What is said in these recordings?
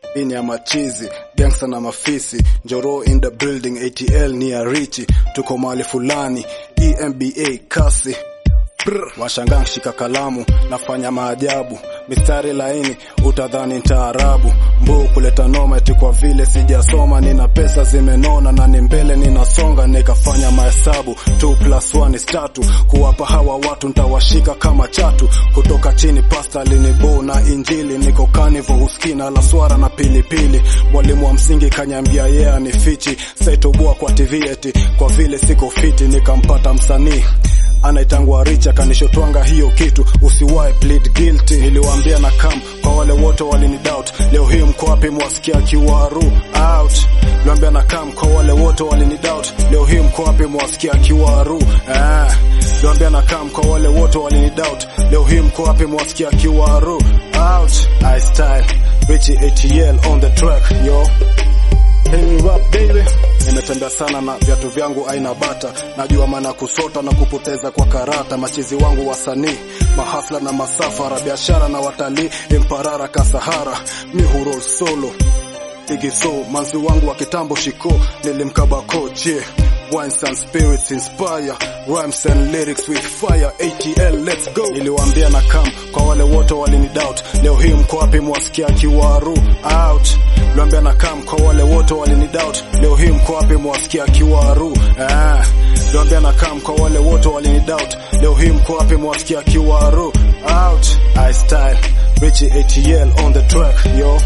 ini ya machizi gangsta na mafisi njoro in the building atl ni ya richi tuko mahali fulani emba kasi Brr. washangaa shika kalamu nafanya maajabu mistari laini utadhani ntaarabu mbuu kuleta noma eti kwa vile sijasoma nina pesa zimenona na ni mbele ninasonga nikafanya mahesabu 2 plus 1 is tatu kuwapa hawa watu ntawashika kama chatu kutoka chini pasta linibo na injili niko kanivo huskina la swara na pilipili mwalimu wa msingi kanyambia yeye yeah, ni fichi saitobua kwa tv eti kwa vile siko fiti nikampata msanii anaitangwa richa kanishotwanga hiyo kitu usiwahi plead guilty niliwaambia na kam kwa wale wote walini doubt leo hii mko wapi mwasikia kiwaru out niliwaambia na kam kwa wale wote walini doubt leo hii mko wapi mwasikia kiwaru ah niliwaambia na kam kwa wale wote walini doubt leo hii mko wapi mwasikia kiwaru out i style Richie ATL on the track yo Hey, rap baby nimetembea sana na viatu vyangu aina bata najua maana kusota na kupoteza kwa karata machizi wangu wasanii mahafla na masafara biashara na watalii imparara kasahara mihuro solo igiso manzi wangu wa kitambo shiko nilimkabako je Wines and spirits inspire rhymes and lyrics with fire ATL let's go niliwaambia na kam kwa wale wote walini doubt leo hii mko wapi mwasikia kiwaru out niliwaambia na kam kwa wale wote walini doubt leo hii mko wapi mwasikia kiwaru ah niliwaambia na kam kwa wale wote walini doubt leo hii mko wapi mwasikia kiwaru out I style Richie ATL on the track yo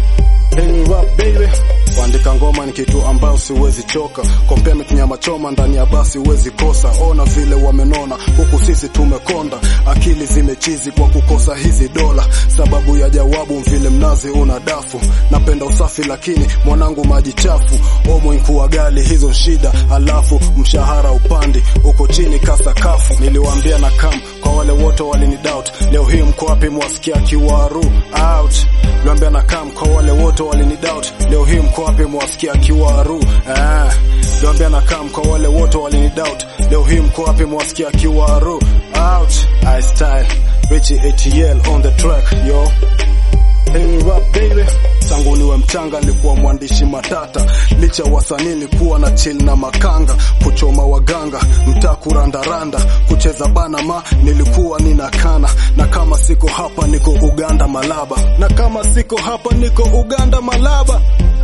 Hey rap baby kuandika ngoma ni kitu ambayo siwezi choka kompea nyama choma ndani ya basi huwezi kosa ona vile wamenona huku sisi tumekonda akili zimechizi kwa kukosa hizi dola sababu ya jawabu vile mnazi una dafu napenda usafi lakini mwanangu maji chafu omo inkuwa gali hizo shida alafu mshahara upandi uko chini kasakafu niliwaambia na kam kwa wale wote walini doubt leo hii mko wapi mwasikia kiwaru out niliwaambia na kam kwa wale wote walini doubt leo hii mko wapi mwasikia kiwaru ah niliwaambia na kam kwa wale wote walini doubt leo hii mko wapi mwasikia kiwaru out i style Richie ATL on the track yo Hey rap baby tangu niwe mchanga nilikuwa mwandishi matata licha wasanii nilikuwa na chill na makanga kuchoma waganga mtaa kurandaranda kucheza bana ma nilikuwa ninakana na kama siko hapa niko Uganda Malaba na kama siko hapa niko Uganda Malaba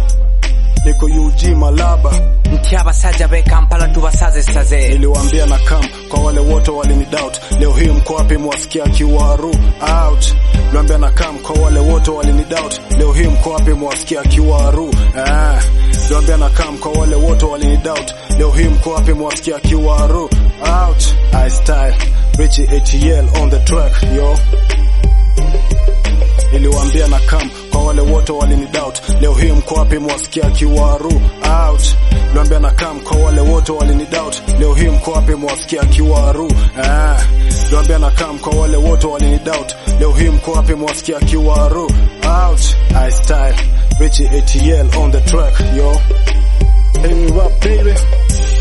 niko UG Malaba nti abasajja b'e kampala tubasazesaze niliwaambia na kam kwa wale wote walini doubt leo hii mko wapi mwasikia kiwaru out niliwaambia na kam kwa wale wote walini doubt leo hii mko wapi mwasikia kiwaru ah niliwaambia na kam kwa wale wote walini doubt leo hii mko wapi mwasikia kiwaru out i style Richie ATL on the track yo niliwaambia na kam kwa wale wote walini doubt leo hii mko wapi mwasikia kiwaru out niliwaambia na kam kwa wale wote walini doubt leo hii mko wapi mwasikia kiwaru ah niliwaambia na kam kwa wale wote walini doubt leo hii mko wapi mwasikia kiwaru out i style Richie ATL on the track yo hey rap baby